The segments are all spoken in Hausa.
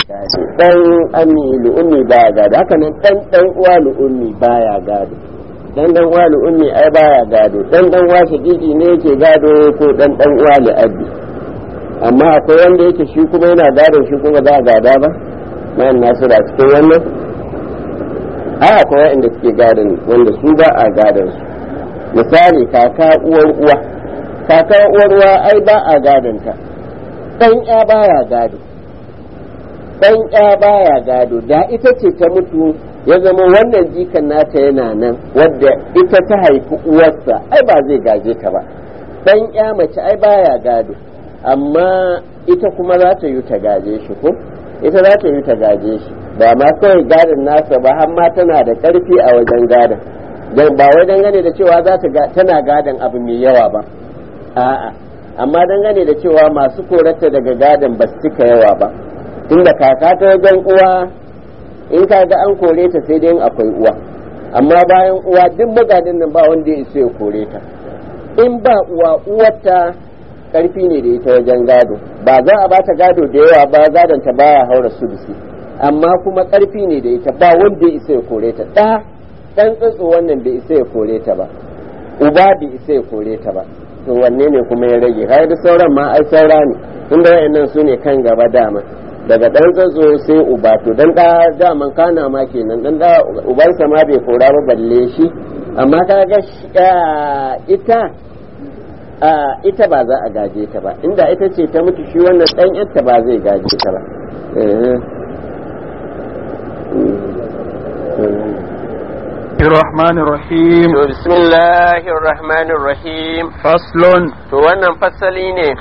dan ami lu'ummi baya gado haka nan dan dan uwa lu'ummi baya gado dan dan uwa lu'ummi ai baya gado dan dan uwa shakiki ne yake gado ko dan dan uwa li'abbi amma akwai wanda yake shi kuma yana gadon shi kuma za a gada ba mayan nasu da cikin wannan ai akwai wanda suke gadon wanda su ba a gadon su misali kaka uwar uwa kaka uwar uwa ai ba a gadon ta dan ya baya gado dan ya baya gado da ita ce ta mutu ya zama wannan jikan nata yana nan wadda ita ta haifi uwarsa ai ba zai gaje ta ba dan ya mace ai baya gado amma ita kuma za ta yi ta gaje shi ko ita za ta yi ta gaje shi ba ma kawai gadon nasa ba har ma tana da karfi a wajen gadon dan ba wai dangane da cewa za ta tana gadon abu mai yawa ba a'a amma dangane da cewa masu korata daga gadon ba su cika yawa ba tunda kaka ta wajen uwa in ka ga an kore ta sai dai akwai uwa amma bayan uwa duk magadin nan ba wanda ya isa ya kore ta in ba uwa uwarta karfi ne da ita wajen gado ba za a bata gado da yawa ba gadon ta baya haura sudusi amma kuma karfi ne da ita ba wanda ya isa ya kore ta da dan tsatso wannan bai isa ya kore ta ba uba bai isa ya kore ta ba to wanne ne kuma ya rage har da sauran ma ai saura ne tunda wayannan su ne kan gaba dama daga dan tsatso sai uba to dan da daman kana ma kenan dan da ubansa ma bai kora ba balle shi amma kaga ita ita ba za a gaje ta ba inda ita ce ta mutu shi wannan dan yarta ba zai gaje ta ba الرحمن الرحيم بسم الله الرحمن الرحيم فصل to wannan fasali ne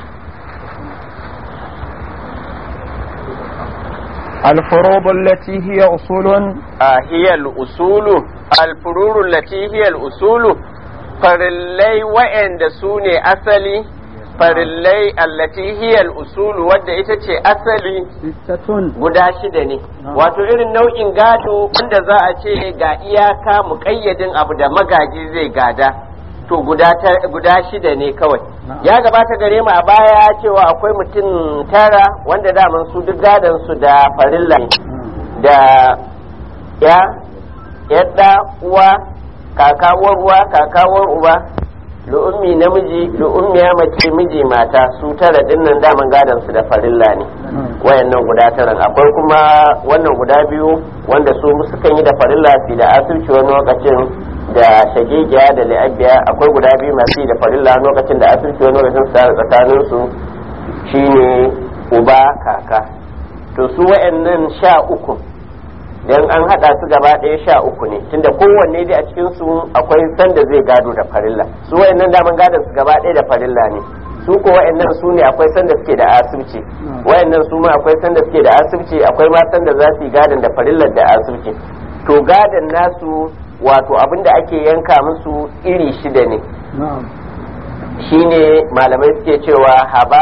الفروض التي هي أصول هي الأصول الفرور التي هي الأصول farillai wa'anda su ne asali farillai allati hiyal usulu wadda ita ce asali guda shida ne wato irin nau'in gado wanda za a ce ga iyaka muƙayyadin abu da magaji zai gada to guda shida ne kawai ya gabata gare mu a baya cewa akwai mutum tara wanda daman su duk gadon su da farilla da ya yadda uwa kakawar uwa kakawar uba lu'ummi namiji lu'ummiya mace miji mata su tara dinnan daman gadon su da farilla ne wayannan guda taran akwai kuma wannan guda biyu wanda su sukan yi da farilla su da asirci wani lokacin da shagigiya da li'abiya akwai guda biyu masu yi da farilla lokacin da asirci wani lokacin su tare tsakanin su shine uba kaka to su wayannan sha uku dan an hada su gaba ɗaya sha uku ne tunda kowanne dai a cikin su akwai sanda zai gado da farilla su wayannan daman gadon su gaba ɗaya da farilla ne su ko wayannan su ne akwai sanda suke da asibci wayannan su ma akwai sanda suke da asibci akwai ma sanda za su yi gadon da farillar da asibci to gadon nasu wato abin da ake yanka musu iri shida ne shine malamai suke cewa haba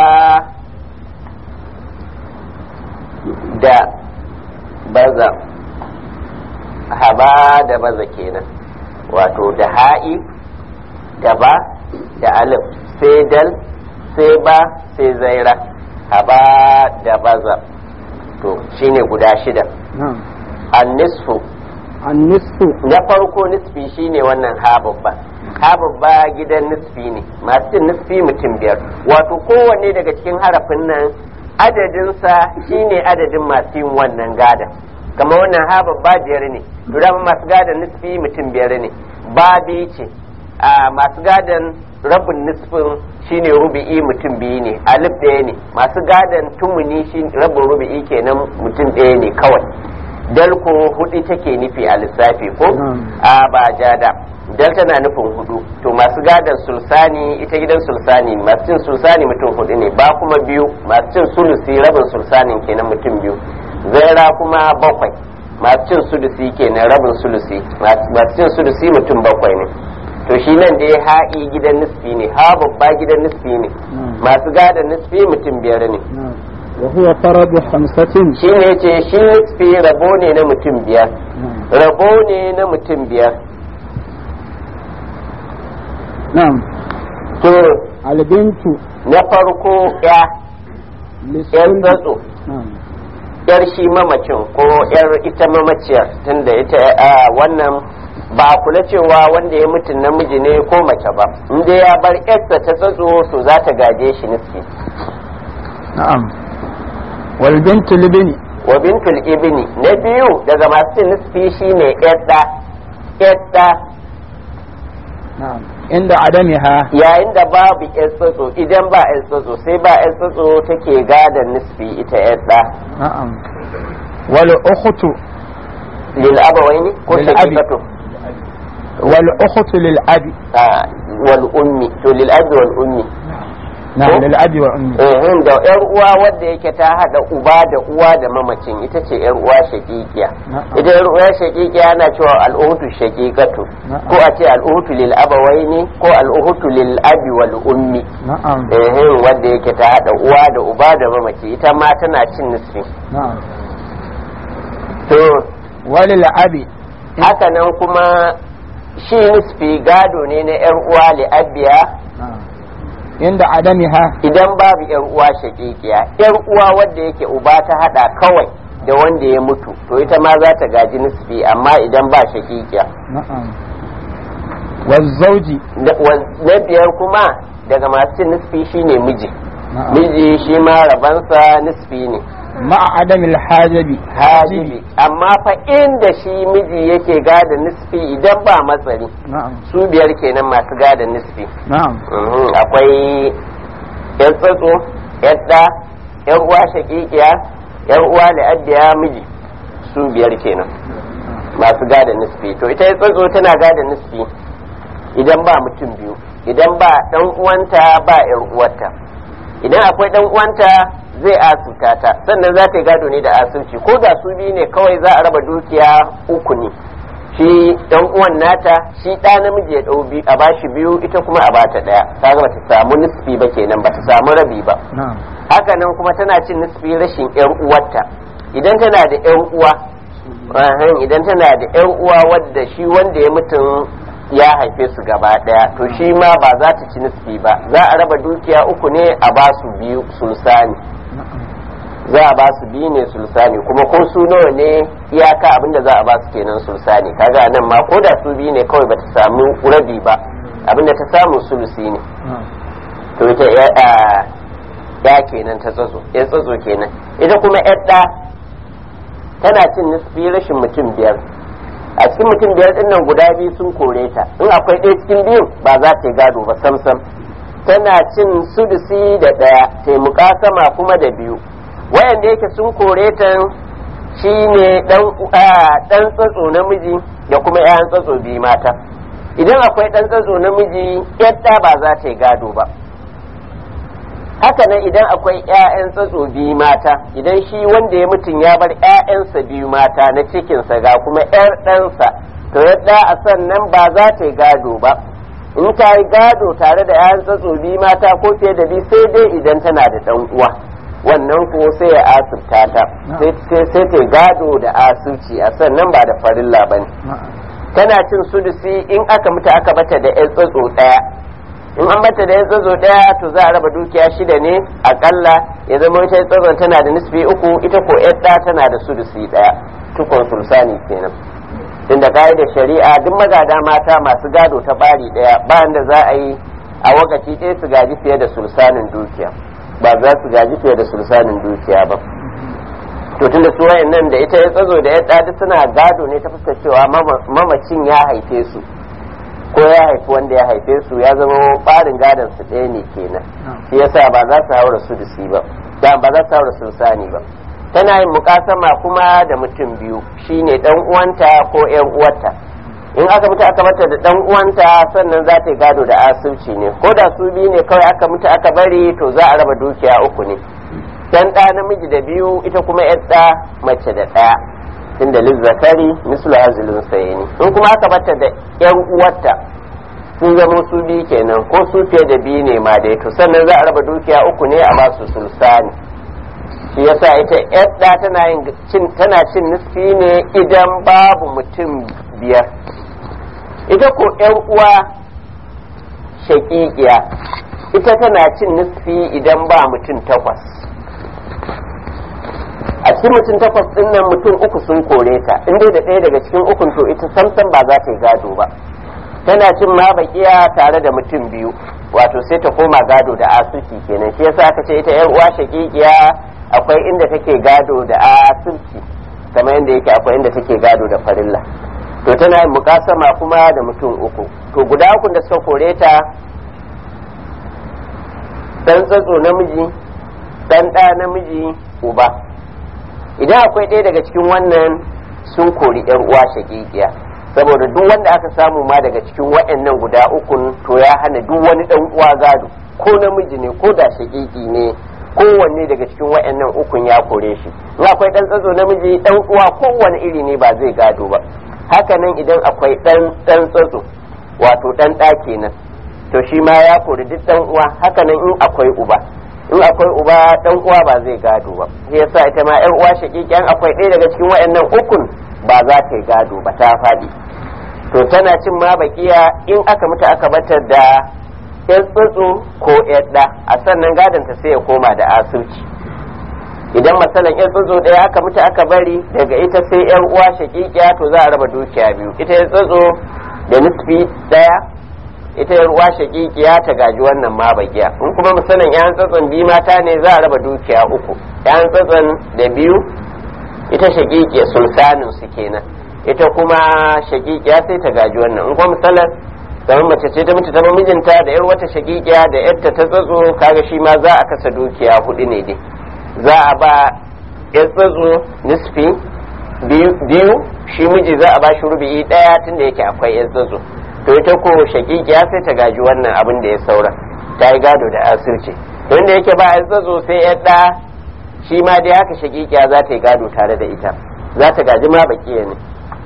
da baza haba da baza kenan wato da ha'i da ba da alif sai dal sai ba sai zaira haba da baza to shine guda shida annisfu annisfu na farko nisfi shine wannan ha babba ha babba gidan nisfi ne masu cin nisfi mutum biyar wato kowanne daga cikin harafin nan adadinsa shine adadin masu yin wannan gada kama wannan ha babba biyar ne to dama masu gadon nisfi mutum biyar ne babi ce a masu gadon rabin nisfin shine rubi'i mutum biyu ne alif ɗaya ne masu gadon tumuni shi rabin rubi'i kenan mutum ɗaya ne kawai dal ko hudu take nufi a lissafi ko a ba jada dal tana nufin hudu to masu gadon sulsani ita gidan sulsani masu cin sulsani mutum hudu ne ba kuma biyu masu cin sulusi rabin sulsanin kenan mutum biyu zaira kuma bakwai masu cin sulusi kenan rabin sulusi masu cin sulusi mutum bakwai ne to shi nan dai ha'i gidan nisfi ne ha babba gidan nisfi ne masu gadon nisfi mutum biyar ne وهو فرض خمسة shi ne ce shi nisfi rabo ne na mutum biyar rabo ne na mutum biyar نعم to البنت na farko ya yan للسن tsatso نعم yar shi mamacin ko yar ita mamaciyar tunda ita wannan ba kula cewa wanda ya mutu namiji ne ko mace ba inda ya bar yarsa ta tsatso to za ta gaje shi nufi na'am wal bintu libni wa bintul ibni na biyu daga masu cin nisfi shine yadda yadda na'am inda adamiha yayin da babu yan tsatso idan ba yan tsatso sai ba yan tsatso take gadon nisfi ita yadda na'am wal ukhtu lil abawaini ko Lil abi. shakikatu wal ukhtu lil abi Ah, wal ummi to lil abi wal ummi na'am Ko? lil abi wa ummi eh da yar uwa wadda yake ta hada uba da uwa da mamacin ita ce yar uwa shakikiya Na'am. ita yar uwa shakikiya ana cewa al'uhutu shakikatu Na'am. ko a ce al'uhutu lil abawaini ko al'uhutu lil abi wal ummi na'am eh wadda yake ta hada uwa da uba da mamaci ita ma tana cin nisfi na'am to walil abi haka nan kuma shi nisfi gado ne na yar uwa li abiya na'am inda adamiha idan babu yar uwa shakikiya yar uwa wadda yake uba ta hada kawai da wanda ya mutu to ita ma za ta gaji nisfi amma idan ba shakikiya na'am wal zawji Da- wa- na biyar kuma daga masu cin nisfi shine miji na'am miji shi ma rabansa nisfi ne ma'a adamil hajabi hajibi amma fa inda shi miji yake gada nisfi idan ba matsari na'am su biyar kenan masu gada nisfi na'am Mhm, akwai yan tsatso yadda yan uwa shakikiya yan uwa la'addiya miji su biyar kenan masu gada nisfi to ita yan tsatso tana gada nisfi idan ba mutum biyu idan ba dan uwanta ba yar uwarta idan akwai dan uwanta zai asuta ta sannan za ta yi gado ne da asirci ko da su biyu ne kawai za a raba dukiya uku ne shi dan uwan nata shi ɗa namiji ya ɗau biyu a bashi biyu ita kuma a bata ɗaya kaga bata samu nisfi ba kenan bata samu rabi ba na'am haka nan kuma tana cin nisfi rashin yar uwarta idan tana da yar uwa ahan, idan tana da yar uwa wadda shi wanda ya mutum ya haife su gaba daya to shi ma ba za ta ci nisfi ba za a raba dukiya uku ne a ba su biyu sulsani za a ba su biyu ne sulsani kuma ko su nawa ne iyaka abinda za a ba su kenan sulsani kaga nan ma ko da su biyu ne kawai bata samu rabi ba abinda ta samu sulusi ne na'am to ita ya a- ya kenan ta tsatso ya tsatso kenan ita kuma yadda tana cin nisfi rashin mutum biyar a cikin mutum biyar din nan guda biyu sun kore ta in akwai ɗaya cikin biyun ba za ta yi gado ba samsam tana cin sudusi da ɗaya taimuka sama kuma da biyu wayanda yake sun kore ta shine dan a- dan tsatso namiji da kuma 'ya'yan tsatso biyu mata idan akwai dan tsatso namiji yadda ba za ta yi gado ba haka nan idan akwai 'ya'yan tsatso biyu mata idan shi wanda ya mutum ya bar 'ya'yansa biyu mata na cikinsa ga kuma 'yar ɗansa to yadda a sannan ba za ta yi gado ba in ta yi gado tare da 'ya'yan tsatso biyu mata ko fiye da biyu sai dai idan tana da ɗan uwa wannan ko sai ya asirta ta sai sai ta yi gado da asirci a sannan ba da farilla ba ne na'am tana cin sudusi in aka mutu aka bata da 'yan tsatso ɗaya in an bata da 'yan tsatso ɗaya to za a raba dukiya shida ne akalla ya zama ita tsatson tana da nisfi uku ita ko 'yan ɗa tana da sudusi ɗaya tukun sulsani kenan inda da shari'a duk magada mata masu gado ta bari ɗaya bayan da za a yi a wakaci ɗaya su gaji fiye da sulsanin dukiya ba za su gaji fiye da sulsanin dukiya ba to tunda su nan da ita ya tsazo da ya ɗadi suna gado ne ta fuskar cewa mama- mamacin ya haife su ko ya haifi wanda ya haife su ya zama ɓarin gadon su ɗaya ne kenan shi yasa ba za su haura su ba da ba za su haura sulsani ba tana yin mukasama kuma da mutum biyu shine dan uwanta ko yan uwarta in aka mutu aka mata da dan uwanta sannan za ta yi gado da asirci ne ko da su biyu ne kawai aka mutu aka bari to za a raba dukiya uku ne dan ɗa namiji da biyu ita kuma yar ɗa mace da ɗaya tunda lizzakari mislu hazilun sayini in kuma aka bata da yan uwarta sun zama su biyu kenan ko su fiye da biyu ne ma dai to sannan za a raba dukiya uku ne a basu sulsani shi yasa ita yar ɗa tana yin cin tana cin nisfi ne idan babu mutum biyar ita ko yan uwa shaƙiƙiya ita tana cin nisfi idan ba mutum takwas a cikin mutum takwas din nan mutum uku sun kore ta in dai da ɗaya daga cikin ukun to ita samsam ba za ta yi gado ba tana cin ma bakiya tare da mutum biyu wato sai ta koma gado da asirci kenan shi yasa aka ce ita yar uwa shakikiya akwai inda take gado da asirci kamar yadda yake akwai inda take gado da farilla to tana yin mukasama kuma da mutum uku to guda uku da suka kore ta dan tsatso namiji dan ɗa namiji uba idan akwai ɗaya daga cikin wannan sun kori yar uwa shakikiya saboda duk wanda aka samu ma daga cikin waɗannan guda ukun to ya hana duk wani dan uwa gado ko namiji ne ko da shakiki ne kowanne daga cikin waɗannan ukun ya kore shi in akwai dan tsatso namiji dan uwa kowanne iri ne ba zai gado ba haka nan idan akwai dan dan tsatso wato dan ɗa kenan to shi ma ya kori duk dan uwa haka nan in akwai uba in akwai uba dan uwa ba zai gado ba sai yasa ita ma yar uwa shakikiyan akwai ɗaya daga cikin waɗannan ukun ba za ta yi gado ba ta faɗi to tana cin ma bakiya in aka mutu aka batar da yan tsutsu ko yadda a sannan gadon ta sai ya koma da asirci idan masalan yan tsutsu ɗaya aka mutu aka bari daga ita sai yan uwa shakikiya to za a raba dukiya biyu ita yan tsutsu da nisfi ɗaya ita yan uwa shakikiya ta gaji wannan ma bakiya in kuma misalin yan tsatson biyu mata ne za a raba dukiya uku yan tsatson da biyu ita shakikiya sulsanin su kenan ita kuma shakikiya sai ta gaji wannan in kuma misalin kamar mace ce ta mutu ta mijinta da yar wata shakikiya da yarta ta tsatso kaga shi ma za a kasa dukiya hudu ne dai za a ba yar tsatso nisfi biyu shi miji za a ba shi rubi'i daya tunda yake akwai yar tsatso to ita ko shakikiya sai ta gaji wannan abin da ya saura ta yi gado da asirce don da yake ba a tsatso sai ya ɗa shi ma dai haka shakikiya za ta yi gado tare da ita za ta gaji ma bakiya ne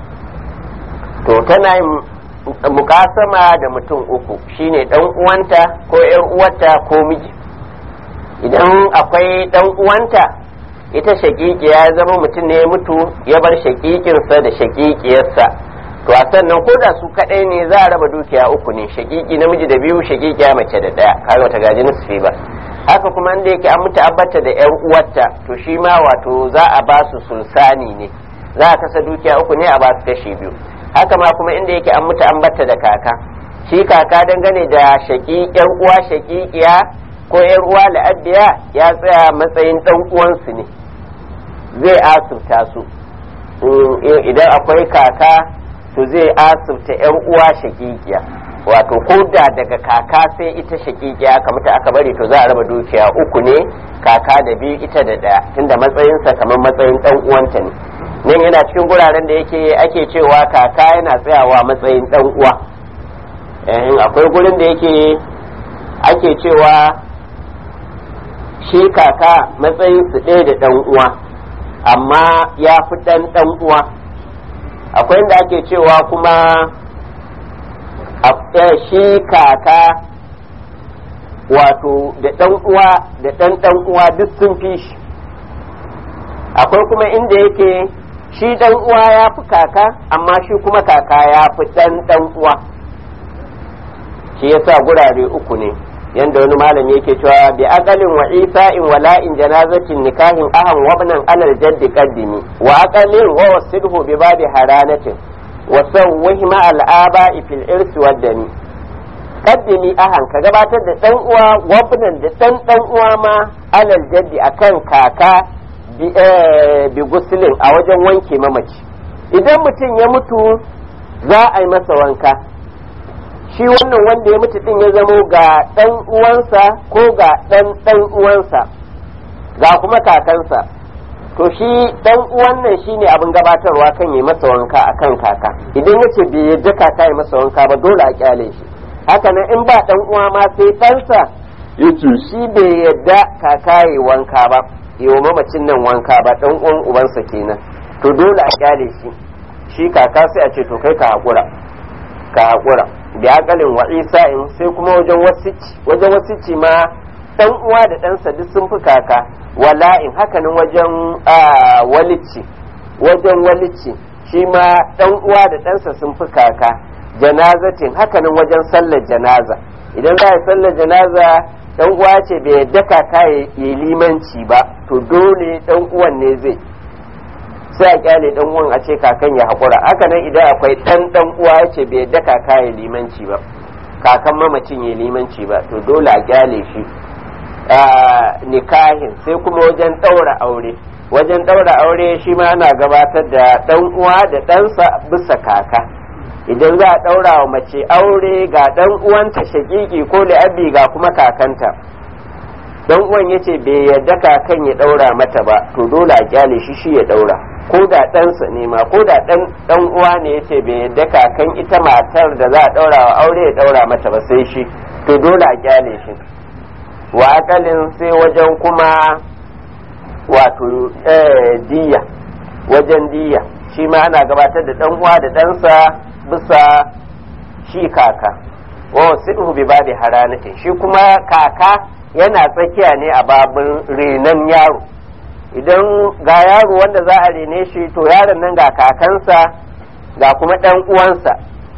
to tana yin mukasama da mutum uku shine dan uwanta ko yar uwarta ko miji idan akwai dan uwanta ita shakikiya ya zama mutum ne ya mutu ya bar shakikinsa da shakikiyarsa to a sannan ko da su kadai ne za a raba dukiya uku ne shakiki namiji da biyu shakikiya mace da daya kaga ta gaji nisfi ba haka kuma inda yake an mutu abbata da yar uwarta to shi ma wato za a ba su sulsani ne za a kasa dukiya uku ne a ba su kashi biyu haka ma kuma inda yake an mutu abbata da kaka shi kaka dangane da shaki yar uwa shakikiya ko yar uwa la'abbiya ya tsaya matsayin dan uwansu ne zai asubta su idan akwai kaka to zai asibta yan uwa shakikiya wato ko da daga kaka sai ita shakikiya aka mutu aka bari to za a raba dukiya uku ne kaka da biyu ita da daya tunda matsayinsa kamar matsayin dan uwanta ne nan yana cikin guraren da yake ake cewa kaka yana tsayawa matsayin dan uwa eh akwai gurin da yake ake cewa shi kaka matsayin su ɗaya da dan uwa amma ya fi dan dan uwa akwai inda ake cewa kuma shi kaka wato da ɗan uwa da ɗan ɗan uwa duk sun fi shi akwai kuma inda yake shi ɗan uwa ya fi kaka amma shi kuma kaka ya fi ɗan ɗan uwa shi yasa gurare uku ne yanda wani malami yake cewa bi aqalin wa isa'in wa la'in janazatin nikahin ahan wabnan alal jaddi qaddimi wa aqalin wa wasidhu bi babi haranatin wa sawwihi ma al aba'i fil irsi wad dami qaddimi ahan ka gabatar da dan uwa wabnan da dan dan uwa ma alal jaddi akan kaka bi bi guslin a wajen wanke mamaci idan mutum ya mutu za a yi masa wanka shi wannan wanda ya mutu din ya zamo ga ɗan uwansa ko ga ɗan ɗan uwansa ga kuma kakansa to shi ɗan uwan nan shine abin gabatarwa kan yi masa wanka akan kaka idan ya ce bai yadda kaka yi masa wanka ba dole a kyale shi haka nan in ba ɗan uwa ma sai ɗansa yace shi bai yadda kaka yi wanka ba yi wa mamacin nan wanka ba ɗan uwan ubansa kenan to dole a kyale shi shi kaka sai a ce to kai ka haƙura ka haƙura da akalin wa isa'in sai kuma wajen wasici wajen wasici ma dan uwa da ɗansa duk sun fi kaka wala'in hakanan wajen walici wajen walici shi ma dan uwa da ɗansa sun fi kaka janazatin hakanan wajen sallar janaza idan za a yi sallar janaza dan uwa ce bai yadda kaka ya yi limanci ba to dole dan uwan ne zai sai a kyale dan uwan a ce kakan ya haƙura haka nan idan akwai dan dan uwa ya ce bai yadda kaka ya limanci ba kakan mamacin ya limanci ba to dole a kyale shi nikahin sai kuma wajen ɗaura aure wajen ɗaura aure shi ma ana gabatar da ɗan uwa da ɗansa bisa kaka idan za a ɗaura wa mace aure ga ɗan uwanta shakiki ko li'abi ga kuma kakanta ɗan uwan ya ce bai yarda kakan ya ɗaura mata ba to dole a kyale shi shi ya ɗaura ko da ɗansa ne ma ko da ɗan uwa ne ya ce bai yarda kakan ita matar da za a ɗaura wa aure ya ɗaura mata ba sai shi to dole a kyale shi wa akalin sai wajen kuma wato diya wajen diya shi ma ana gabatar da ɗan uwa da ɗansa bisa shi kaka wa sidhu bi babi haranatin shi kuma kaka yana tsakiya ne a babin renon yaro idan ga yaro wanda za a rene shi to yaron nan ga kakansa ga kuma ɗan uwansa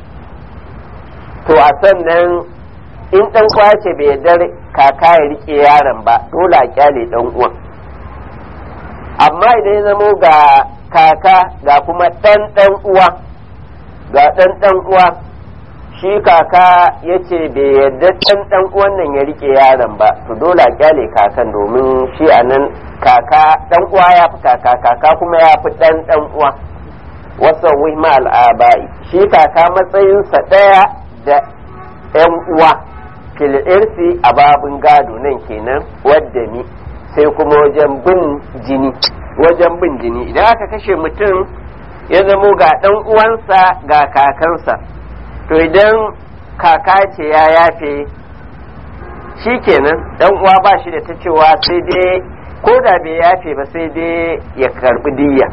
to a sannan in ɗan kwace bai yarda kaka ya rike yaron ba dole a kyale ɗan uwan amma idan ya zamo ga kaka ga kuma ɗan ɗan uwa ga ɗan ɗan uwa shi kaka ya ce bai yarda ɗan ɗan uwan nan ya rike yaron ba to dole a kyale kakan domin shi a nan kaka ɗan uwa ya fi kaka kaka kuma ya fi ɗan ɗan uwa wasa wihma al'abai shi kaka matsayinsa ɗaya da ‘yan uwa fil irsi a babin gado nan kenan wadda ni sai kuma wajen bin jini wajen bin jini idan aka kashe mutum ya zamo ga ɗan uwansa ga kakansa to idan kaka ce ya yafe shi kenan ɗan uwa ba shi da ta cewa sai dai ko da bai yafe ba sai dai ya karbi diyya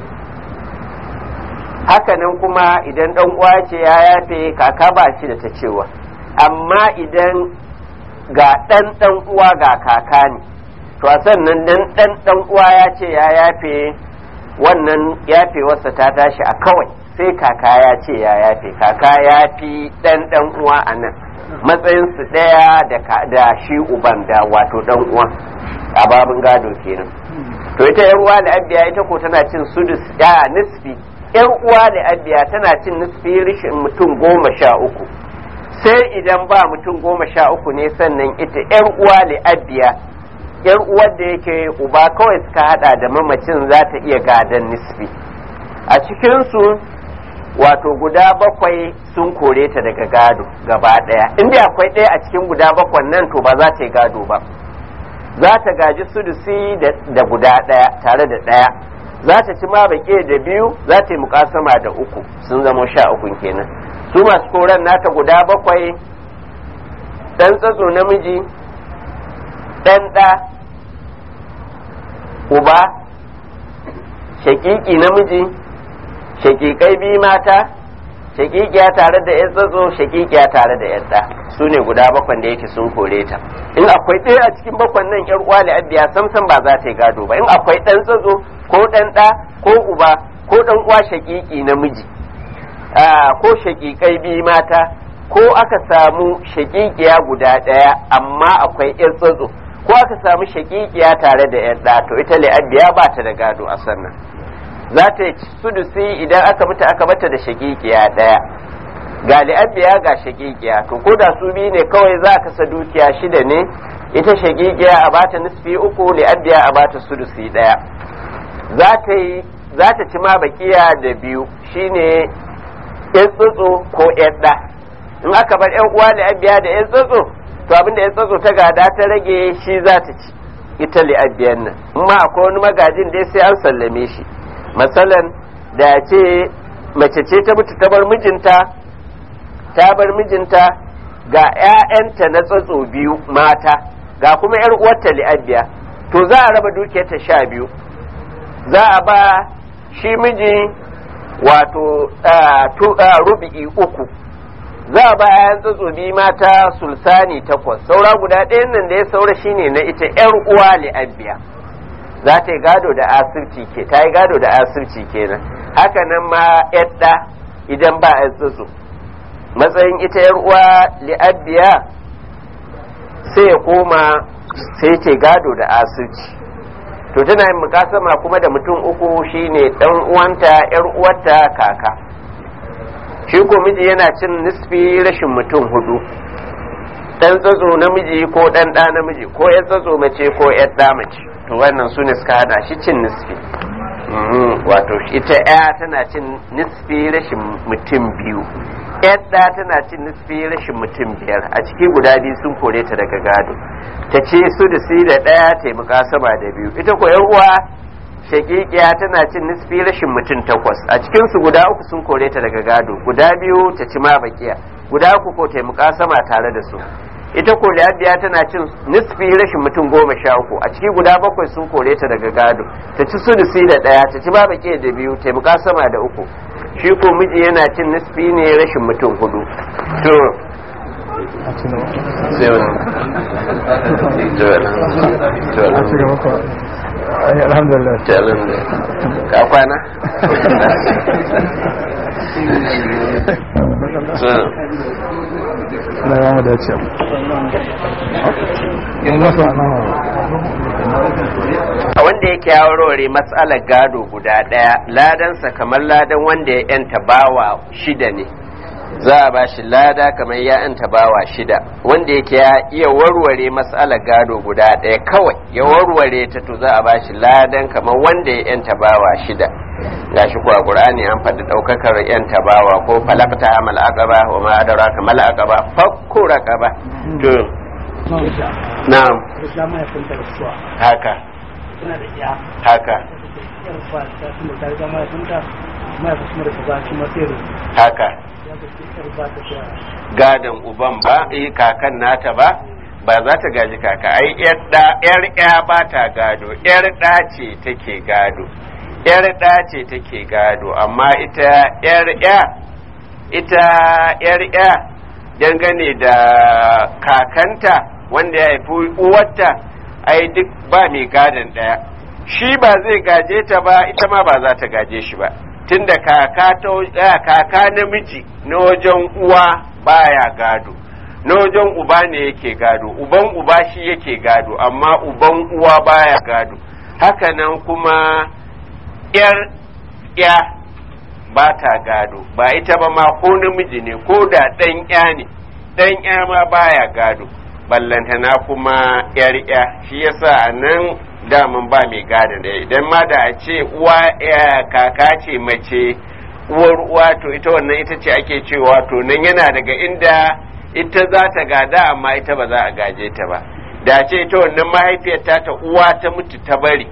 hakanan kuma idan ɗan uwa ce ya yafe kaka ba shi da ta cewa amma idan ga ɗan ɗan uwa ga kaka ne to a sannan dan ɗan ɗan uwa ya ce ya yafe wannan yafewarsa ta tashi a kawai sai kaka ya ce ya yafe kaka ya fi ɗan ɗan uwa a nan matsayinsu ɗaya da shi uban da wato ɗan uwa a babin gado kenan to ita yan uwa da abiya ita ko tana cin sudus ya nisfi yan uwa da abiya tana cin nisfi rishin mutum goma sha uku sai idan ba mutum goma sha uku ne sannan ita yan uwa da abiya yan uwar da yake uba kawai suka hada da mamacin za ta iya gadon nisfi a cikinsu wato guda bakwai sun kore ta daga gado gaba daya inda akwai ɗaya a cikin guda bakwan nan to ba za ta yi gado ba za ta gaji sudusi da guda ɗaya tare da ɗaya za ta ci ma baƙe da biyu za ta yi mukasama da uku sun zama sha uku kenan su masu koren nata guda bakwai ɗan tsatso namiji ɗan ɗa uba shakiki namiji shakikai biyu mata shakikiya tare da yan tsatso shakikiya tare da yan ɗa su ne guda bakwan da yake sun kore ta in akwai ɗaya a cikin bakwan nan yar uwa da abiya samsam ba za ta yi gado ba in akwai ɗan tsatso ko ɗan ɗa ko uba ko ɗan uwa shakiki namiji ko shakikai biyu mata ko aka samu shakikiya guda ɗaya amma akwai yan tsatso ko aka samu shakikiya tare da yan ɗa to ita li'abiya ba ta da gado a sannan za ta yi sudusi idan aka mutu aka bata da shakikiya ɗaya ga li'abiya ga shakikiya to ko da su biyu ne kawai za ka sa dukiya shida ne ita shakikiya a bata nisfi uku li'abiya a bata sudusi ɗaya za ta yi za ta ci ma bakiya da biyu shine yan tsotso ko yan ɗa in aka bar yan uwa li'abiya da yan tsotso to abin da yan tsotso ta gada ta rage shi za ta ci ita li'abiyan nan in ma akwai wani magajin dai sai an sallame shi masalan da ce mace ce ta mutu ta bar mijinta ta bar mijinta ga 'ya'yanta na tsatso biyu mata ga kuma 'yar uwarta li'abiya to za a raba dukiyarta sha biyu za a ba shi miji wato rubi'i uku za a ba 'ya'yan tsatso biyu mata sulsani takwas saura guda ɗayan nan da ya saura shine na ita 'yar uwa li'abiya za ta yi gado da asirci ke ta yi gado da asirci kenan haka nan ma yadda idan ba a tsotso matsayin ita yar uwa li'abbiya sai ya koma sai ce gado da asirci to tana yin mukasama kuma da mutum uku shine dan uwanta yar uwarta kaka shi ko miji yana cin nisfi rashin mutum hudu dan tsatso namiji ko dan da namiji ko yan tsatso mace ko yan da mace to wannan su ne suka hana shi cin nisfi wato ita ya tana cin nisfi rashin mutum biyu yadda tana cin nisfi rashin mutum biyar a ciki guda biyu sun kore ta daga gado ta ce su da si da ɗaya taimaka sama da biyu ita ko uwa shakikiya tana cin nisfi rashin mutum takwas a cikin su guda uku sun kore ta daga gado guda biyu ta ci ma bakiya guda uku ko taimaka sama tare da su ita ko biya tana cin nisfi rashin mutum goma sha uku a ciki guda bakwai sun kore ta daga gado ta ci su da si da ɗaya ta ci ma bakiya da biyu taimaka sama da uku shi ko miji yana cin nisfi ne rashin mutum hudu to alhamdulillah ka kwana na ya mu dace a wanda yake ya warware matsalar gado guda ɗaya ladansa kamar ladan wanda ya yanta bawa shida ne za a ba shi lada kamar ya yanta bawa shida wanda yake ya iya warware matsalar gado guda ɗaya kawai ya warware ta to za a ba shi ladan kamar wanda ya yanta bawa shida gashi ko a qur'ani an faɗi ɗaukakar yanta bawa ko falakta amal aqaba wa ma adraka mal aqaba fakku raqaba to na'am haka suna da iya haka yar ba ta tunda ta riga mahaifinta mahaifin kuma da ta ba shi matsayar haka ya ga yar ba ta da gadon uban ba eh kakan nata ba ba za ta gaji kaka ai yar da yar ya ba ta gado yar da ce take gado yar da ce take gado amma ita yar ya ita yar ya dangane da kakanta wanda ya haifi uwarta ai duk ba mai gadon daya shi ba zai gaje ta ba ita ma ba za ta gaje shi ba tunda kaka ta kaka namiji na wajen uwa baya gado na wajen uba ne yake gado uban uba shi yake gado amma uban uwa baya gado hakanan kuma yar ya ba ta gado ba ita ba ma ko namiji ne ko da ɗan ya ne ɗan ya ma baya gado ballantana kuma yar ya shi yasa a nan daman ba mai gada da idan ma da a ce uwa kaka ce mace uwar uwa to ita wannan ita ce ake cewa to nan yana daga inda ita za ta gada amma ita ba za a gaje ta ba da ce ita wannan mahaifiyar ta ta uwa ta mutu ta bari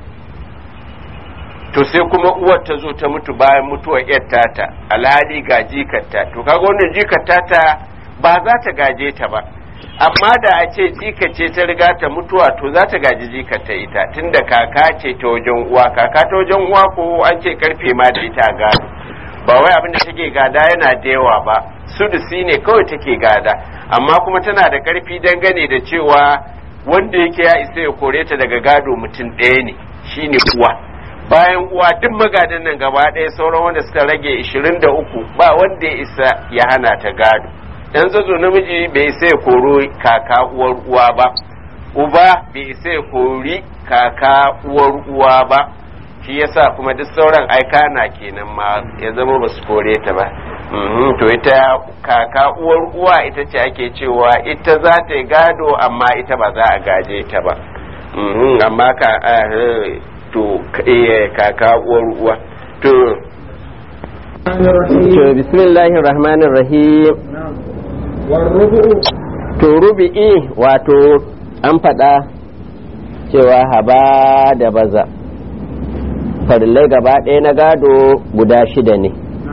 to sai kuma uwar ta zo ta mutu bayan mutuwar yar tata alhali ga jikarta to kaga wannan jikar tata ba za ta gaje ta ba amma da a ce jika ce ta riga ta mutuwa to za ta gaji jikar ta ita tunda kaka ce ta wajen uwa kaka ta wajen uwa ko an ce karfe ma da ita gado ba wai abin da take gada yana da yawa ba sudusi ne kawai take gada amma kuma tana da karfi dangane da cewa wanda yake ya isa ya kore ta daga gado mutum ɗaya ne shine uwa bayan uwa duk magadan nan gaba ɗaya sauran wanda suka rage 23 ba wanda ya isa ya hana ta gado dan zazo namiji bai isa ya koro kaka uwar uwa ba uba bai isa ya kori kaka uwar uwa ba shi yasa kuma duk sauran aika na kenan ma ya zama ba su kore ta ba to ita kaka uwar uwa ita ce ake cewa ita za ta yi gado amma ita ba za a gaje ta ba amma ka to kaka uwar uwa to to bismillahir rahmanir rahim to rubi'i wato an faɗa cewa haba da baza farillai gaba ɗaya na gado guda shida ne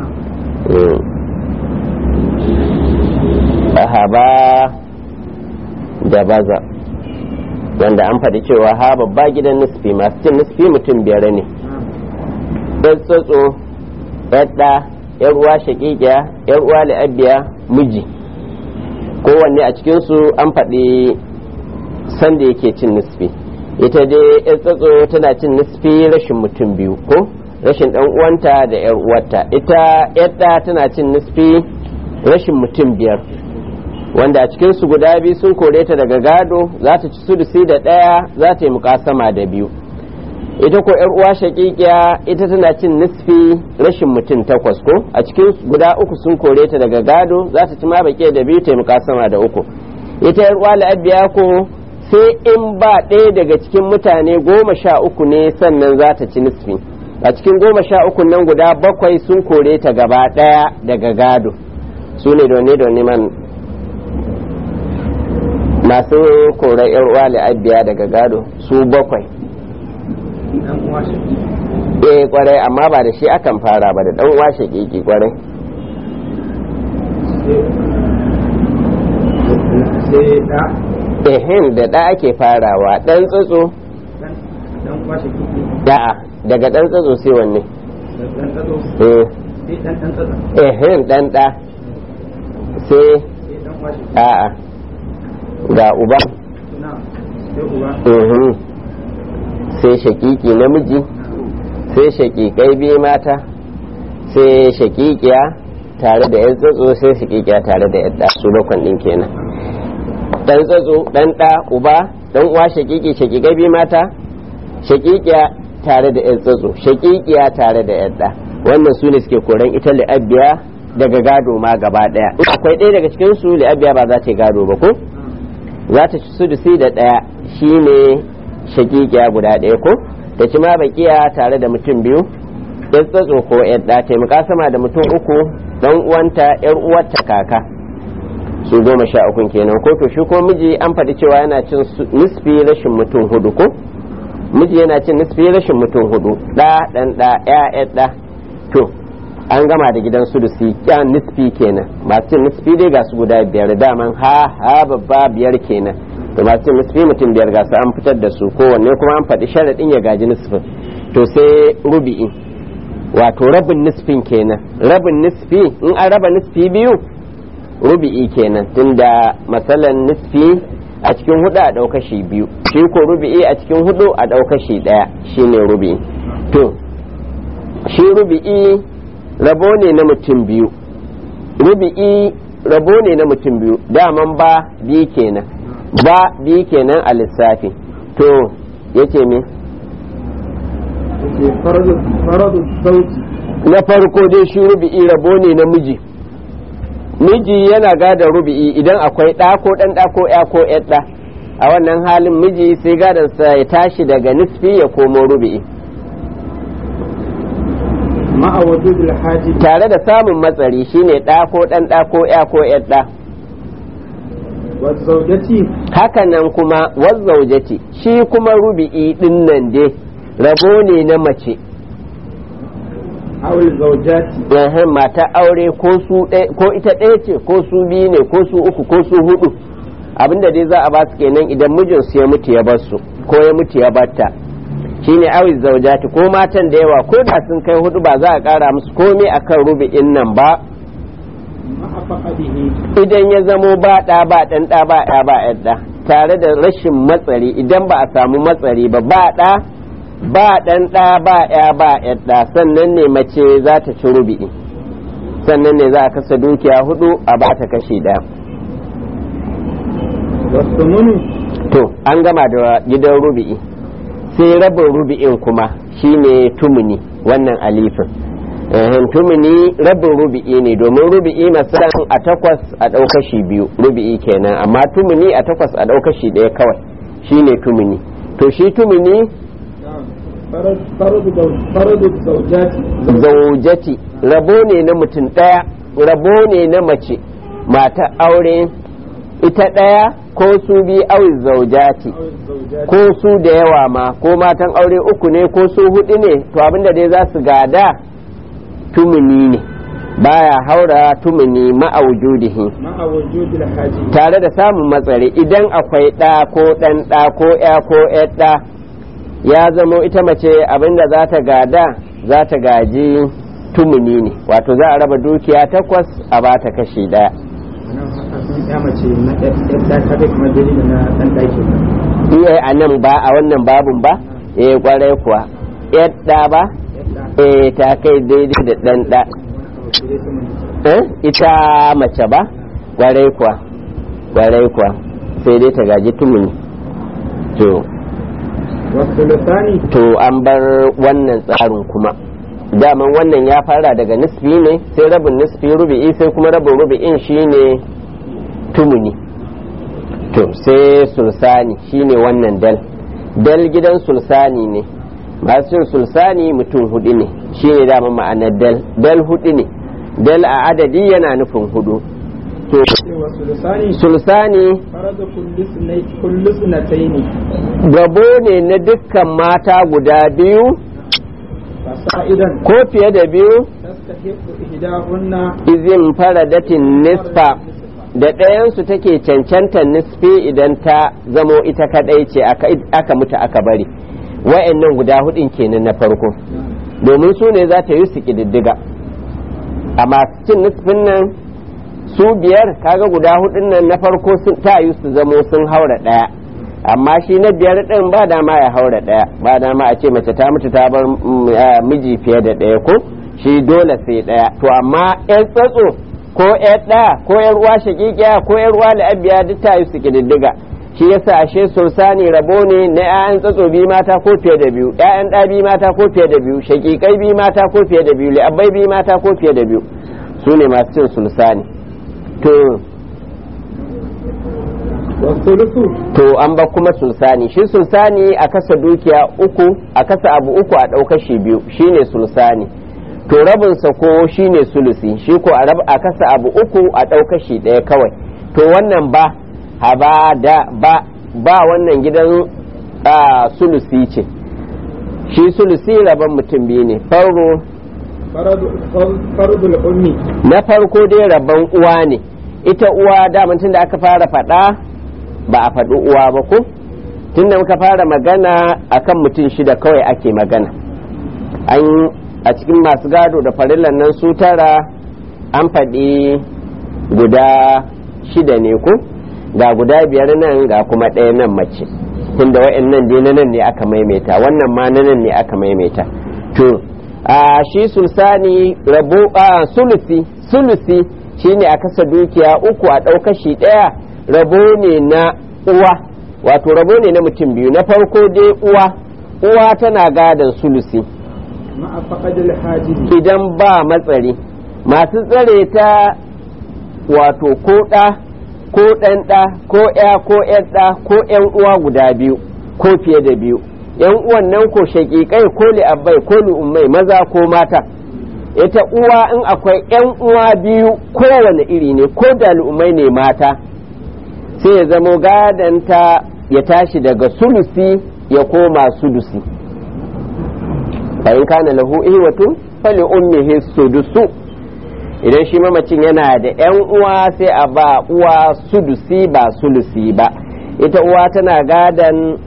haba da baza wanda an faɗi cewa ha babba gidan nisfi masu cin nisfi mutum biyar ne ɗan tsotso ɗaɗɗa yar uwa shaƙiƙiya yar uwa la'abiya miji kowanne a cikinsu an faɗi sanda yake cin nisfi ita dai yar tsotso tana cin nisfi rashin mutum biyu ko rashin ɗan uwanta da yar uwarta ita yadda tana cin nisfi rashin mutum biyar wanda a cikinsu guda biyu sun kore ta daga gado za ta ci sudusi da ɗaya za ta yi mukasama da biyu ita ko yar uwa shakikiya ita tana cin nisfi rashin mutum takwas ko a cikin guda uku sun kore ta daga gado za ta ci ma baki da biyu taimaka sama da uku ita yar uwa la'abiya ko sai in ba ɗaya daga cikin mutane goma sha uku ne sannan za ta ci nisfi a cikin goma sha uku nan guda bakwai sun kore ta gaba ɗaya daga gado su ne da da man masu korar yar uwa la'abiya daga gado su bakwai dan uwa shi eh kwarai amma ba da shi akan fara ba da dan uwa shakiki kwarai sai da ehem da da ake farawa dan tsotso dan dan uwa shi kiki da'a daga dan tsotso sai wanne dan tsado eh sai dan dan tsado ehem dan da sai sai dan uwa shi a'a ga uba na sai uba mhm sai shakiki namiji sai shakikai biyu mata sai shakikiya tare da yan tsotso sai shakikiya tare da yadda su bakwan din kenan dan tsotso dan da uba dan uwa shakiki shakikai biyu mata shakikiya tare da yan tsotso shakikiya tare da yadda wannan su ne suke koran ita li'abbiya daga gado ma gaba daya in akwai ɗaya daga cikin su li'abbiya ba za ta yi gado ba ko za ta ci sudusi da ɗaya shine shakikiya guda ɗaya ko ta ci ma bakiya tare da mutum biyu yan tsatso ko yan ɗa taimaka sama da mutum uku dan uwanta yar uwarta kaka su goma sha ukun kenan ko to shi ko miji an faɗi cewa yana cin su- nisfi rashin mutum hudu ko miji yana cin nisfi rashin mutum hudu ɗa ɗan ɗa ya ya ɗa to an gama da gidan sudusi ya nisfi kenan masu cin nisfi dai ga su guda biyar daman ha ha babba biyar kenan to masu cin nisfi mutum biyar ga su an fitar da su kowanne kuma an faɗi sharaɗin ya gaji nisfin to sai rubi'i wato rabin nisfin kenan rabin nisfi in an raba nisfi biyu rubi'i kenan tunda matsalan nisfi a cikin hudu a ɗauka shi biyu shi ko rubi'i a cikin hudu a ɗauka shi ɗaya shine rubi'i to shi rubi'i rabo ne na mutum biyu rubi'i rabo ne na mutum biyu daman ba biyu kenan ba biyu kenan a lissafi to yace me sai faradu faradu sauti na farko dai shi rubi'i rabo ne na miji miji yana gada rubi'i idan akwai ɗa ko ɗan ɗa ko ya ko ƴar ɗa a wannan halin miji sai gadansa ya tashi daga nisfi ya komo rubi'i ma'a wujudul haji tare da samun matsari shine ɗa ko ɗan ɗa ko ya ko ƴar ɗa wa zawjati hakanan kuma wazzaujati shi kuma rubi'i ɗin nan dai rabo ne na mace aw zawjati yahin mata aure ko su ɗaya- ko ita ɗaya ce ko su biyu ne ko su uku ko su hudu abinda dai za a ba su kenan idan mijinsu ya mutu ya bar su ko ya mutu ya batta shine awi zaujati ko matan da yawa ko da sun kai hudu ba za a kara musu komai akan rubi'in nan ba ma'a faqadihi idan ya zamo ba ɗa ba ɗan ɗa ba ya ba yadda tare da rashin matsari idan ba a samu matsari ba ba ɗa ba ɗan ɗa ba ya ba yadda sannan ne mace za ta ci rubi'i sannan ne za a kasa dukiya hudu a ba ta kashi ɗaya wasu munu to an gama da gidan rubi'i sai rabin rubi'in kuma shine tumuni wannan alifin Ehem, tumuni rabin rubi'i ne domin rubi'i masalan a takwas a ɗaukashi biyu rubi'i kenan amma tumuni a takwas a ɗaukashi ɗaya kawai shine tumuni to shi tumuni faradu zaw- faradu zawjati zaujati rabo ne na mutum ɗaya rabo ne na mace mata aure ita ɗaya ko su bi awi zaujati aw zawjati ko su da yawa ma ko matan aure uku ne ko su hudu ne to abinda dai za su gada tumuni ne baya haura tumuni ma'aujudihi ma'a wujudul haji tare da samun matsari idan akwai ɗa ko ɗan ɗa ko ya ko ƴar ɗa ya zamo ita mace abinda za ta gada za ta gaji tumuni ne wato za a raba dukiya takwas a ba ta kashi ɗaya nan haka sun ya mace na yadda ta kai kamar dalili na dan daki iya a nan ba a wannan babun ba eh kwarai kuwa ƴar ɗa ba yadda eh ta kai daidai da ɗan ɗa sai su mun eh ita mace ba kwarai kuwa kwarai kuwa sai dai ta gaji tumuni to والثلثان to an bar wannan tsarin kuma daman wannan ya fara daga nisfi ne sai rabin nisfi rubi'i sai kuma rabin rubi'in shine tumuni to sai sulsani shine wannan dal dal gidan sulsani ne masu cin sulsani mutum hudu ne shine daman ma'anar dal dal hudu ne dal a adadi yana nufin hudu to والثلثان sulsani فرض كل سنتين كل سنتين gabo ne na dukkan mata guda biyu فصائدا ko fiye da biyu تستحق إحداهن izin faradatin nisfa da ɗayansu take cancanta nisfi idan ta zamo ita kaɗai ce aka aka mutu aka bari wa'annan guda hudun kenan na farko domin su ne za ta yi su ƙididdiga a masu cin nisfin nan su biyar kaga guda hudun nan na farko sun ta yi su zamo sun haura ɗaya amma shi na biyar ɗin ba dama ya haura ɗaya ba dama a ce mace ta mutu ta bar mm, ah, miji fiye da ɗaya ko shi dole sai ɗaya to amma yan tsatso ko yan ɗaya ko yan uwa shakikiya ko yan uwa la'abiya duk ta yi su ƙididdiga shi yasa ashe sulsani rabo ne na 'ya'yan tsatso biyu mata ko fiye da biyu 'ya'yan ɗa biyu mata ko fiye da biyu shakikai biyu mata ko fiye da biyu li'abbai biyu mata ko fiye da biyu su ne masu cin sulsani to والثلث to an ba kuma sulsani shi sulsani a kasa dukiya uku a kasa abu uku a ɗauka shi biyu shine sulsani to rabinsa ko shine sulusi shi ko a rab a kasa abu uku a ɗauka shi ɗaya kawai to wannan ba haba da ba ba wannan gidan a, sulusi ce shi sulusi rabon mutum biyu ne farko فرض فرض الأم na farko dai rabon uwa ne ita uwa daman tun da aka fara faɗa ba a faɗi uwa ba ko tun da muka fara magana akan mutum shida kawai ake magana an a cikin masu gado da farillan nan su tara an faɗi guda shida ne ko ga guda biyar nan ga kuma ɗaya nan mace tunda wa'annan dai na nan ne aka maimaita wannan ma na nan ne aka maimaita to a shi sulsani rabo a sulusi sulusi shine a kasa dukiya uku a ɗauka shi ɗaya rabo ne na uwa wato rabo ne na mutum biyu na farko dai uwa uwa tana gadon sulusi مع فقد الحاجب idan ba matsari masu tsare ta wato ko ɗa ko ɗan ɗa ko ya ko ƴan ɗa ko ƴan uwa guda biyu ko fiye da biyu ƴan uwan nan ko shaƙiƙai ko li'abbai ko li'ummai maza ko mata ita uwa in akwai ƴan uwa biyu kowane iri ne ko da li'ummai ne mata sai ya zamo gadanta ya tashi daga sulusi ya koma sudusi fa'in kana lahu ihwatun fali ummihi sudusu idan shi mamacin yana da yan uwa sai a ba uwa sudusi ba sulusi ba ita uwa tana gadan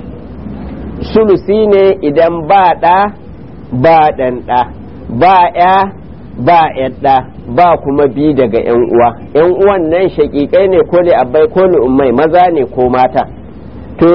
sulusi ne idan ba ɗa ba ɗan ɗa ba ya ba yadda ba kuma bi daga yan uwa yan uwan nan shaƙiƙai ne ko li abbai ko li ummai maza ne ko mata to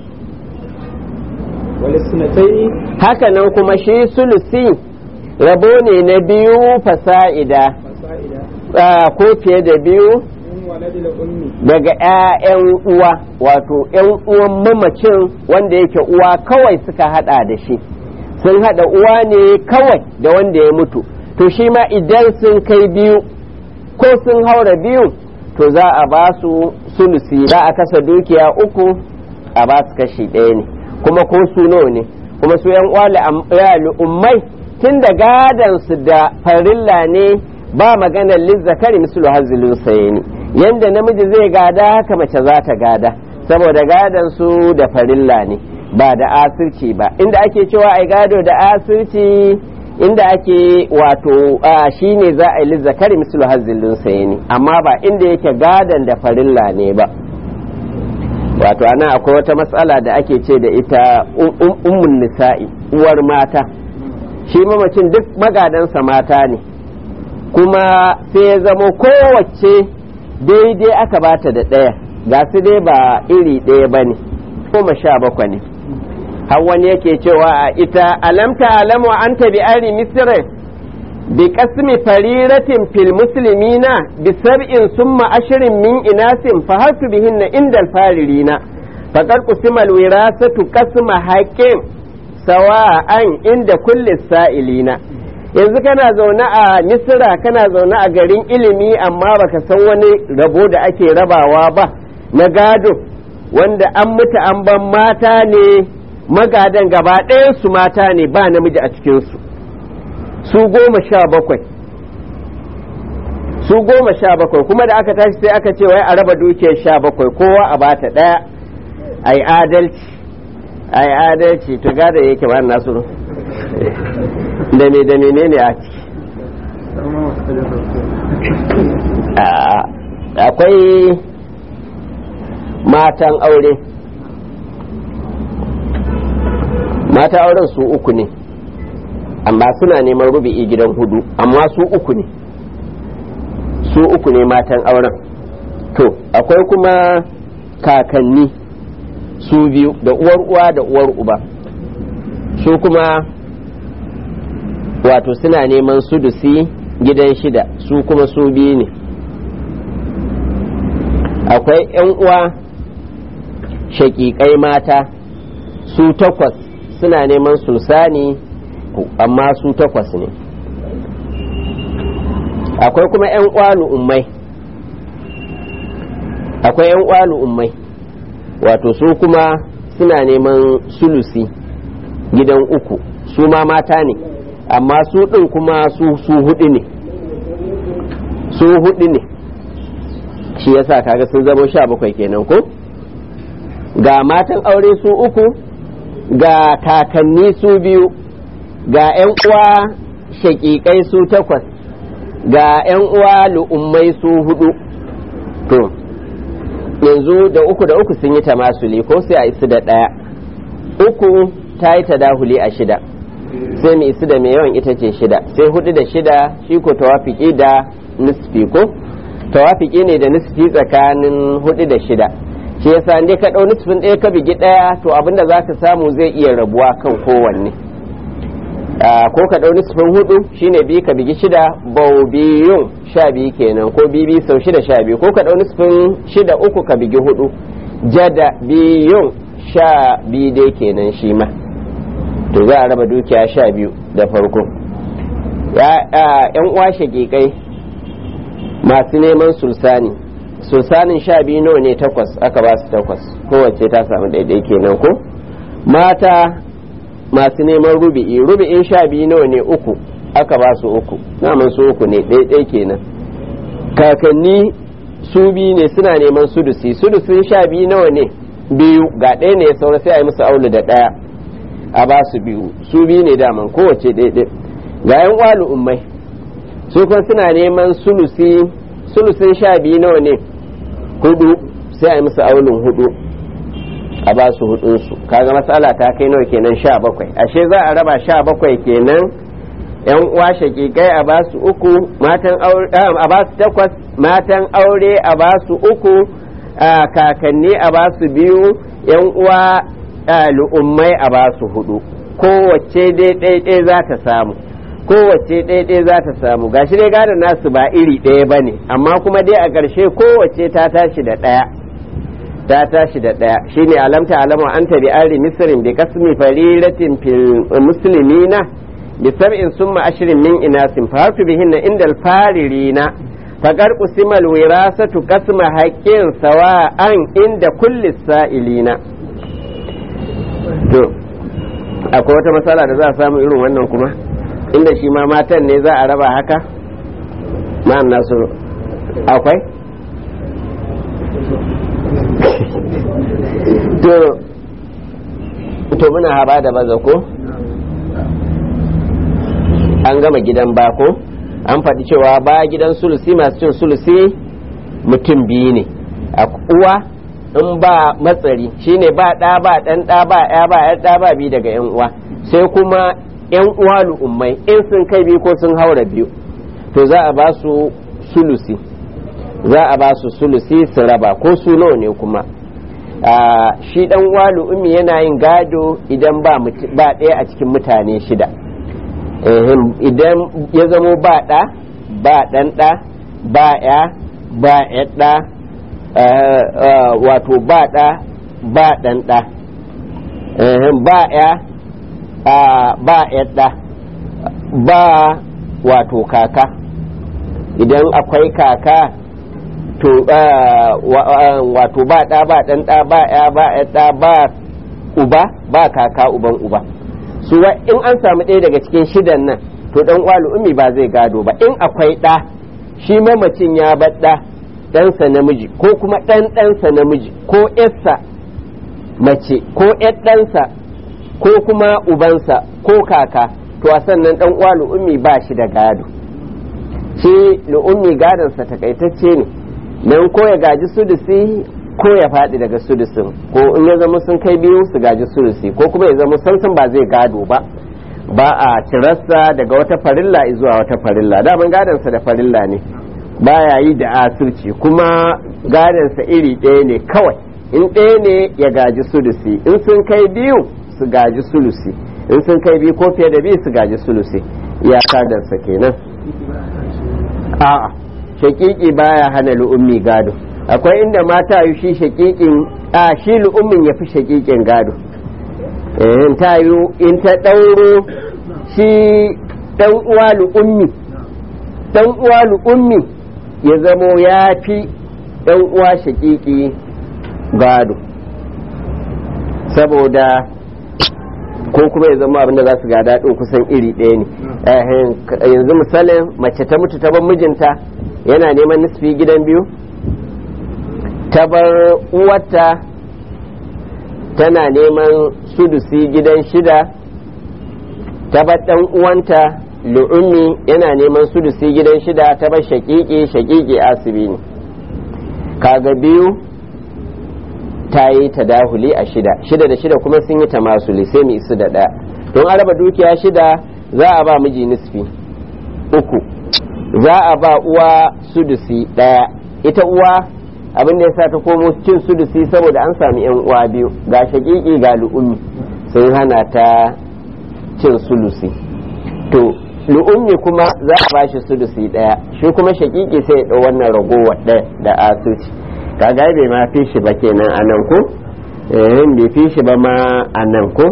والاثنتين haka nan kuma shi sulusi rabo ne na biyu fasa'ida فصائدا ah, ko fiye da biyu من ولد الأم daga 'ya'yan uwa wato 'yan uwan mamacin wanda yake uwa kawai suka hada da shi sun hada uwa ne kawai da wanda ya mutu to shi ma idan sun kai biyu ko sun haura biyu to za a ba su sulusi za a kasa dukiya uku a ba su kashi ɗaya ne kuma ko su nawa ne kuma su yan uwa ummai tun da gadan su da farilla ne ba maganar lizzakari mislu hazilun sayeni yanda namiji zai gada haka mace za ta gada saboda gadan su da farilla ne ba da asirci ba inda ake cewa ai gado da asirci inda ake wato shi ne za a yi lizzakari mislu hazilun sayeni amma ba inda yake gadan da farilla ne ba wato ana akwai wata matsala da ake ce da ita ummun nisa'i uwar mata shi mamacin duk magadansa mata ne kuma sai ya zamo kowace daidai aka bata da ɗaya ga su dai ba iri ɗaya ba ne goma sha bakwai ne har wani yake cewa a ita alamta alamu an tabi ari misirin bi kasmi fariratin fil muslimina bi sab'in summa ashirin min inasin fa hasu bihinna indal faririna faƙar kusimal wirasatu kasma haƙƙin sawa'an inda kulli sa'ilina yanzu kana zaune a misira kana zaune a garin ilimi amma baka san wani rabo da ake rabawa ba na gado wanda an mutu an ban mata ne magadan gaba su mata ne ba namiji a cikinsu su goma sha bakwai su goma sha bakwai kuma da aka tashi sai aka ce wai a raba dukiyar sha bakwai kowa a bata ɗaya a yi adalci a yi adalci to gada yake ba nasu da me da menene a ciki akwai matan aure mata auren su uku ne amma suna neman rubi'i gidan hudu amma su uku ne su uku ne matan auren to akwai kuma kakanni su biyu da uwar uwa da uwar uba su kuma wato suna neman sudusi gidan shida su kuma su biyu ne akwai 'yan uwa shaƙiƙai mata su takwas suna neman sulsani amma su takwas ne akwai kuma 'yan uwa lu'ummai akwai 'yan uwa lu'ummai wato su kuma suna neman sulusi gidan uku su ma mata ne amma su ɗin kuma su su hudu ne su hudu ne shi yasa kaga sun zama sha bakwai kenan ko ga matan aure su uku ga kakanni su biyu ga 'yan uwa shaƙiƙai su takwas ga 'yan uwa lu'ummai su hudu to yanzu da uku da uku sun yi tamasuli ko sai a isu da ɗaya uku ta yi tadahuli a shida sai mu isu da mai yawan ita ce shida sai hudu da shida shi ko tawafiki da nisfi ko tawafiki ne da nisfi tsakanin hudu da shida shi yasa dai ka ɗau nisfin ɗaya ka bigi ɗaya to abinda za ka samu zai iya rabuwa kan kowanne ko ka ɗau nisfin hudu shine biyu ka bigi shida bau biyun sha biyu kenan ko bibi sau shida sha biyu ko ka ɗau nisfin shida uku ka bigi hudu jada biyun sha biyu dai kenan shi ma to za a raba dukiya sha biyu da farko yan uwa shagiƙai masu neman sulsani sulsanin sha biyu nawa ne takwas aka ba su takwas kowace ta samu daidai kenan ko mata masu neman rubi'i rubi'in sha biyu nawa ne uku aka ba su uku naman su uku ne ɗaiɗai kenan kakanni su biyu ne suna neman sudusi sudusin sha biyu nawa ne biyu ga ɗaya ne ya saura sai a yi musu aulu da ɗaya a ba su biyu su biyu ne daman kowace ɗaiɗai ga yan walu ummai su kuma suna neman sulusi sulusin sha biyu nawa ne hudu sai a yi musu aulun hudu a ba su hudunsu kaga matsala ta kai nawa kenan sha bakwai ashe za a raba sha bakwai kenan yan uwa shakikai a ba su uku matan aure a ba su takwas matan aure a ba su uku kakanni a ba su biyu yan uwa lu'ummai a ba su hudu kowace dai ɗaiɗai za ta samu kowace ɗaiɗai za ta samu gashi dai gadon nasu ba iri ɗaya ba ne amma kuma dai a ƙarshe kowace ta tashi da ɗaya ta tashi da ɗaya shine alamta alama an tabi ari misrin bi kasmi fariratin fil muslimina bi sab'in summa ashrin min inasin fa harfi bihinna indal faririna faqad qusima al wirasatu qasma haqqin sawa'an inda kulli sa'ilina to akwai wata matsala da za a samu irin wannan kuma inda shi ma matan ne za a raba haka ma'an nasu akwai to to muna haba da baza ko an gama gidan bako an faɗi cewa ba gidan sulusi masu cin sulusi mutum biyu ne a uwa in ba matsari shine ba ɗa ba ɗan ɗa ba ya ba ya ɗa ba biyu daga yan uwa sai kuma yan uwa lu'ummai in sun kai biyu ko sun haura biyu to za a ba su sulusi za a ba su sulusi su raba ko su nawa ne kuma shi dan walu ummi yana yin gado idan ba ɗaya a cikin mutane shida idan ya zamo ba ɗa ba ɗan ɗa ba ya ba ɗa wato ba ɗa ba ɗan ɗa ba ya ba yadda ba wato kaka idan akwai kaka to wato ba ɗa ba ɗan ɗa ba ya ba yadda ba uba ba kaka uban uba su in an samu ɗaya daga cikin shidan nan to ɗan uwa ummi ba zai gado ba in akwai ɗa shi mamacin ya bar ɗa ɗansa namiji ko kuma ɗan ɗansa namiji ko ƴarsa mace ko ƴar ɗansa ko kuma ubansa ko kaka to a sannan ɗan uwa lu'ummi ba shi da gado shi lu'ummi gadonsa takaitacce ne nan ko ya gaji sudusi ko ya faɗi daga sudusin ko in ya zama sun kai biyu su gaji sudusi ko kuma ya zama sansan ba zai gado ba ba a cirarsa daga wata farilla zuwa wata farilla daman gadonsa da farilla ne baya yi da asirci kuma gadonsa iri ɗaya ne kawai in ɗaya ne ya gaji sulusi in sun kai biyu su gaji sulusi in sun kai biyu ko fiye da biyu su gaji sulusi ya kadarsa kenan a'a shakiki baya hana lu'ummi gado akwai inda mata yi shi shakikin a shi lu'ummin ya fi shakikin gado in ta yi in ta ɗauro shi ɗan uwa lu'ummi ɗan uwa lu'ummi ya zamo ya fi ɗan uwa shakiki gado saboda ko kuma ya zama abinda za su gada ɗin kusan iri ɗaya ne yanzu misalin mace ta mutu ta bar mijinta yana neman nisfi gidan biyu ta bar uwarta tana neman sudusi gidan shida ta bar ɗan uwanta lu'ummi yana neman sudusi gidan shida ta bar shaƙiƙi shaƙiƙi asibi ne kaga biyu ta yi ta dahuli a shida shida da shida kuma sun yi ta masuli sai mu isu da ɗaya don araba dukiya shida za a ba miji nisfi uku za a ba uwa sudusi ɗaya ita uwa abin da ya sa ta komo cin sudusi saboda an sami yan uwa biyu ga shaƙiƙi ga lu'ummi sun hana ta cin sulusi to lu'ummi kuma za a bashi sudusi ɗaya shi kuma shaƙiƙi sai ya ɗau wannan ragowar ɗaya da asuci kaga bai ma fi shi ba kenan a nan ko eh bai fi shi ba ma a nan ko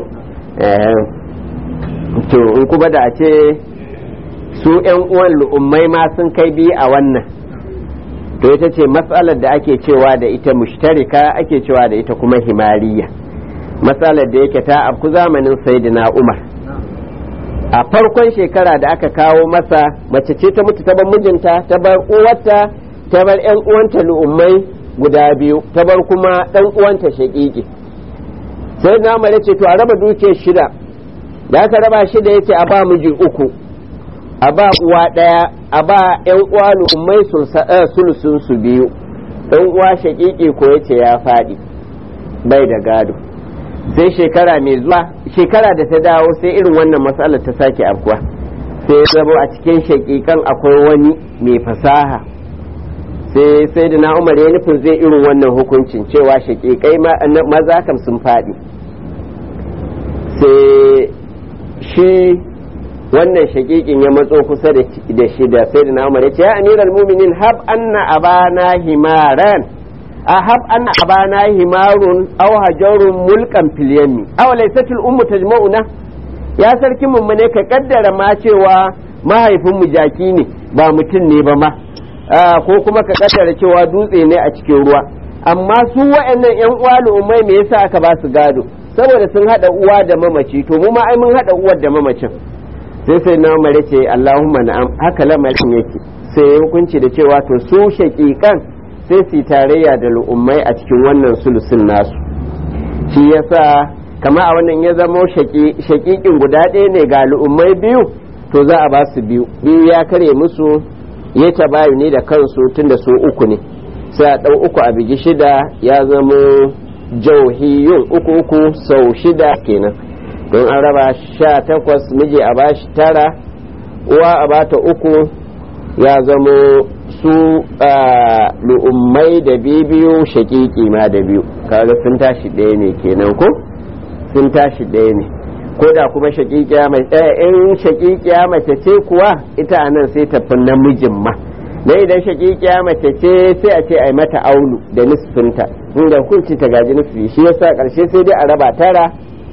to in kuma da a ce su yan uwan lu'ummai ma sun kai biyu a wannan to ita ce matsalar da ake cewa da ita mushtarika ake cewa da ita kuma himariya matsalar da yake ta afku zamanin saidina umar a farkon shekara da aka kawo masa mace ce ta mutu ta bar mijinta ta bar uwarta ta bar yan uwanta lu'ummai guda biyu ta bar kuma dan uwanta shaƙiƙi sai na mare ce to a raba duke shida da aka raba shida yace a ba miji uku a ba uwa ɗaya a ba yan uwa lu'ummai sulusun su biyu dan uwa shaƙiƙi ko yace ya faɗi bai da gado sai shekara mai zuwa shekara da ta dawo sai irin wannan matsalar ta sake afkuwa sai ya zama a cikin shaƙiƙan akwai wani mai fasaha sai sai da na umar ya nufin zai irin wannan hukuncin cewa shaƙiƙai maza kam sun faɗi sai shi wannan shaƙiƙin ya matso kusa da shi da sai da na umar ya ce ya amiral muminin hab anna abana himaran a hab anna abana himarun aw hajarun mulkan filyami aw laysatul ummu tajma'una ya sarki mummune ka kaddara ma cewa mahaifin mu jaki ne ba mutum ne ba ma ko kuma ka kaddara cewa dutse ne a cikin ruwa amma su wa'annan yan uwa al'ummai me yasa aka ba su gado saboda sun hada uwa da mamaci to mu ma ai mun hada uwar da mamacin sai sai na mare ce Allahumma na'am haka lamarin yake sai hukunci da cewa to su shaqiqan sai su tarayya da al'ummai a cikin wannan sulusun nasu shi yasa kama a wannan ya zamo shaqiqin guda ɗaya ne ga al'ummai biyu to za a ba su biyu biyu ya kare musu ya tabayu ne da kansu tun da su uku ne sai a ɗau uku a bigi shida ya zama jauhiyun uku uku sau shida kenan don an raba sha takwas miji a bashi tara uwa a bata uku ya zama su lu'ummai da biyu shakiki ma da biyu kaga sun tashi ɗaya ne kenan ko sun tashi ɗaya ne ko da kuma shakikiya mai in shakikiya mace ce kuwa ita a nan sai tafi namijin ma na idan shakikiya mace ce sai a ce a yi mata aulu da nisfinta inda hukunci ta gaji nisfi shi yasa karshe sai dai a raba tara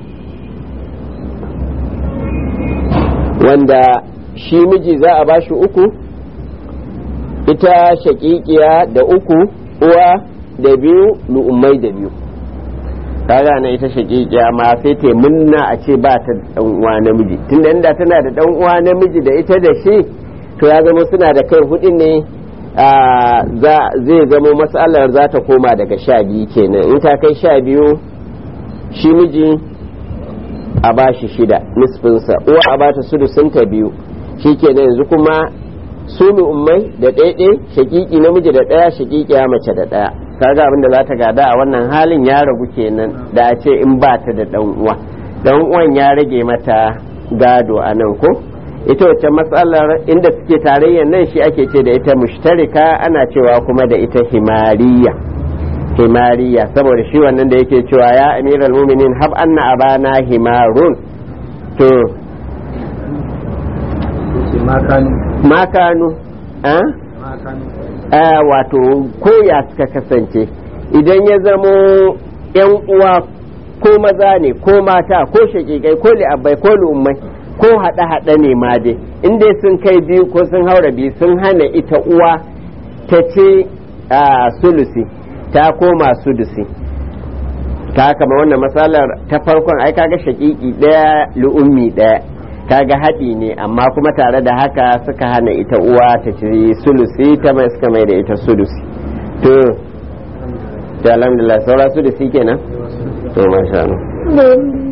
wanda shi miji za a bashi uku ita shakikiya da uku uwa da biyu lu'ummai da biyu kaga na ita shakikiya ma sai ta munna a ce ba ta dan uwa namiji tunda inda tana da dan uwa namiji da ita da shi to ya zama suna da kai hudu ne zai zama matsalar za ta koma daga sha biyu kenan in ta kai sha biyu shi miji a ba shi shida nisfinsa uwa a bata sudusinta biyu shi kenan yanzu kuma su ummai da ɗaiɗe shakiki namiji da ɗaya shakiki ya mace da ɗaya kaga abin da za ta gada a wannan halin ya ragu kenan da a ce in ba ta da ɗan uwa ɗan uwan ya rage mata gado a nan ko ita wacce matsalar inda suke tarayyar nan shi ake ce da ita mushtarika ana cewa kuma da ita himariya himariya saboda shi wannan da yake cewa ya amiral muminin hab anna abana himarun to makanu a wato koya suka kasance idan ya zamo yan uwa ko maza ne ko mata ko shakikai ko li'abbai ko lu'ummai ko haɗe-haɗe ne ma dai in dai sun kai biyu ko sun haura biyu sun hana ita uwa ta ce sulusi ta koma sudusi ta kama wannan matsalar ta farkon ai kaga shakiki ɗaya lu'ummi ɗaya kaga haɗi ne amma kuma tare da haka suka hana ita uwa ta ci sulusi ta mai suka mai da ita sulusi to da alhamdulillah saura sulusi kenan to masha Allah